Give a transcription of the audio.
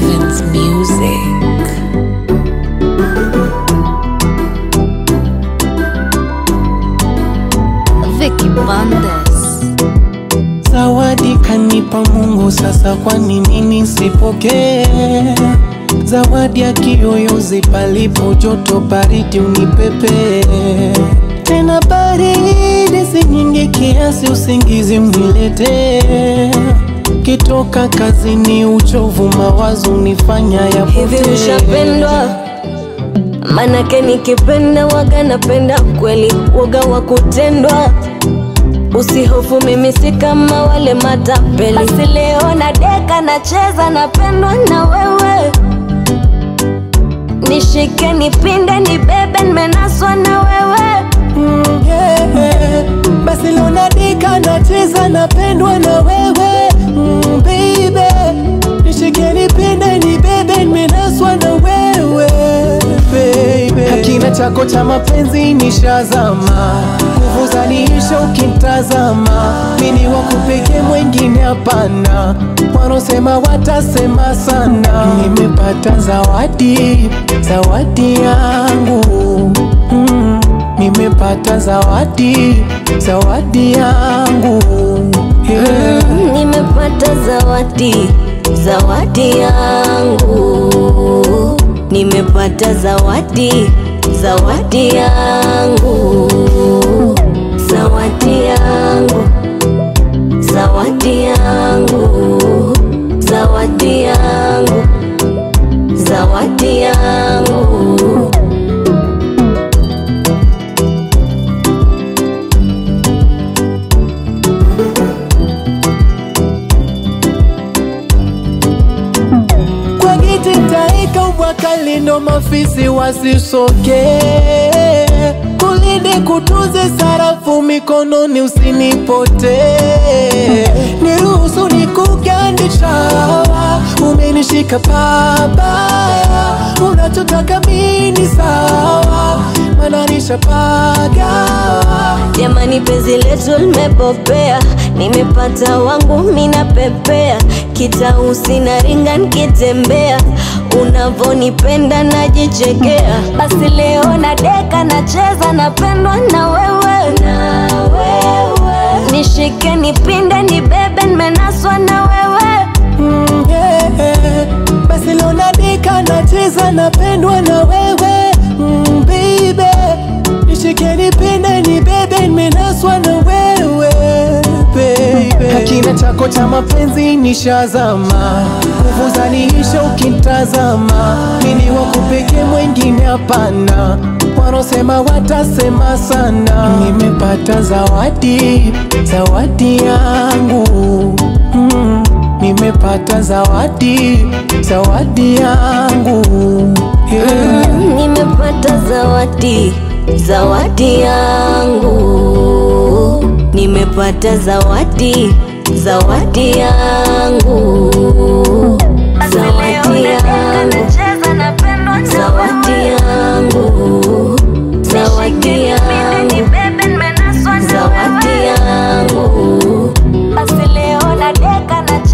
Evans Music. Vicky Bandes. Zawadi kanipa Mungu, sasa kwa nini nisipokee? Zawadi ya kiyoyozi, palipo joto baridi unipepe tena baridi si nyingi kiasi, usingizi mniletee. Kitoka kazini, uchovu mawazo unifanya Hivi yapotee. ushapendwa? Manake nikipenda waga napenda kweli, waga wa kutendwa. Usihofu, mimi si kama wale matapeli. Basi leo na deka nacheza, napendwa na wewe. Nishike, nipinde, nibebe, nimenaswa na wewe. Mm, yeah. Basi leo nadika nacheza napendwa na wewe mm, baby nishike nipende nibebe nimenaswa na wewe baby Hakina chako cha mapenzi nishazama nguvu zaniisha ukimtazama mini wakupeke mwengine hapana wanaosema watasema sana nimepata zawadi zawadi yangu mm. Nimepata zawadi, zawadi yangu yeah. Nimepata zawadi, zawadi yangu. Nimepata zawadi, zawadi yangu. Zawadi yangu, zawadi yangu. Zawadi yangu, zawadi yangu. Kwa giti taika ubwakali ndo mafisi wasisoke kulinde kutunze sarafu mikononi usinipote niruhusu nikugandisha umenishika pabaya unachotaka mini sawa mananisha pagawa Jamani, penzi letu limepopea, nimepata wangu mina pepea, kitausi na ringa nikitembea, unavonipenda najichekea. Basi leo na deka nacheza, napendwa na wewe, na wewe. Nishike, nipinde, nibebe, nimenaswa na wewe. Mm, yeah. Basi leo nadika nacheza napendwa na wewe mm, baby nishike nipende nibebe nimenaswa na wewe baby Hakina chako cha mapenzi nishazama nguvu zaniisha ukimtazama mini wakupeke mwengine hapana wanaosema watasema sana nimepata zawadi zawadi yangu mm. Nimepata zawadi, zawadi yangu yeah. Nimepata zawadi, zawadi yangu. Nimepata zawadi, zawadi yangu. Zawadi yangu, zawadi yangu, zawadi yangu, zawadi yangu. Basi leo na deka na